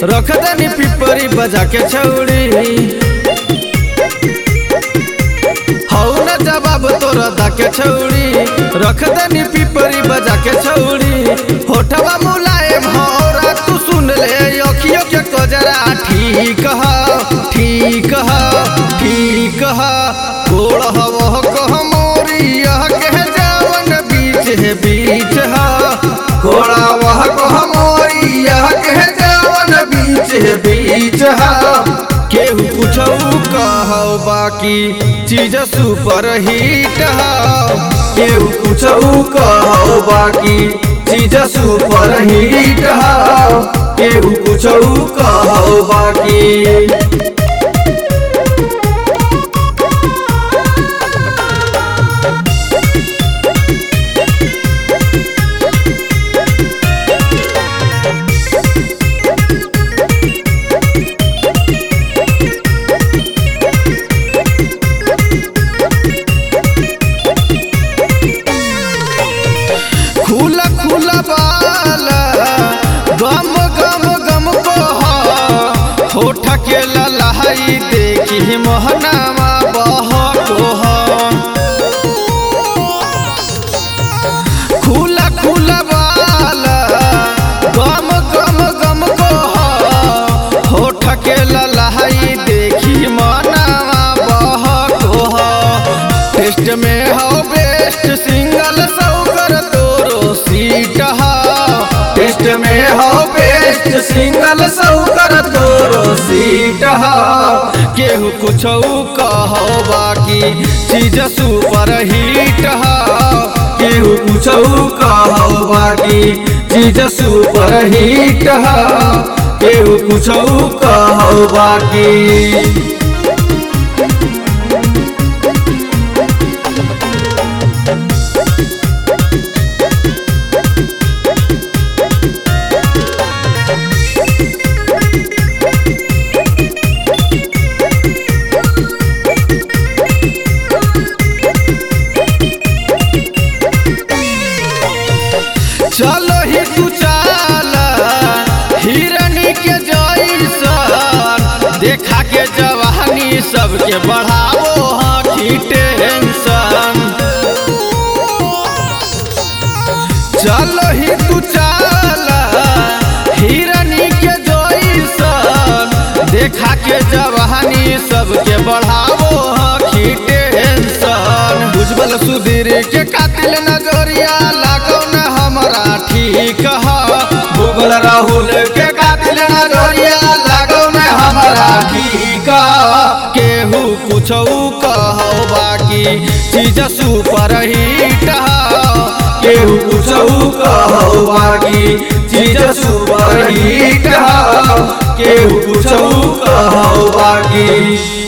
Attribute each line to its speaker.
Speaker 1: रख देनी पिपरी बजा के छौड़ी हौ न जवाब तोरा दा के छौड़ी रख देनी पिपरी बजा के छौड़ी होठवा मुलायम हौरा तू सुन ले अखियों के कजरा ठीक ह ठीक ह ठीक ह कोड़ हवह कह मोरिया के जावन बीच है बीच ह कोड़ा वह कह मोरिया के जावन बीच है बीच ह केहू कुछौ कहौ बाकी चीज सुपर हिट ह केहू कुछौ कहौ बाकी चीज सुपर हिट ह केहू कुछौ कहौ बाकी खुला खुला बाला गम गम गम को होठ के ललहाई देखी मोहनामा बह को खुला खुला बाला गम गम गम को होठ के ललहाई देखी मोहनामा बह को टेस्ट में हो बेस्ट सिंगल सौकर तोरो सीट हा टेस्ट में हो बेस्ट सिंगल सौकर तोरो सीट हा केहू कुछौ कहो बाकी चीज सुपर हिट हा केहू कुछौ कहो बाकी चीज सुपर हिट हा केहू कुछौ कहो बाकी चलो ही तू चाला हिरनी के जैसन देखा के जवानी सबके बढ़ावो हाथी टेंशन चलो ही तू चाला हिरनी के जैसन देखा के जवानी सबके बढ़ावो हाथी टेंशन उज्जवल सुधीर के कातिल नजरिया लागो न हमरा ठीक ह भूगल राहुल के कातिल नजरिया लागो न हमरा ठीक ह केहू कुछौ कहो बाकी चीज सुपर हिट ह केहू कुछौ कहो बाकी चीज सुपर हिट ह केहू कुछौ कहो बाकी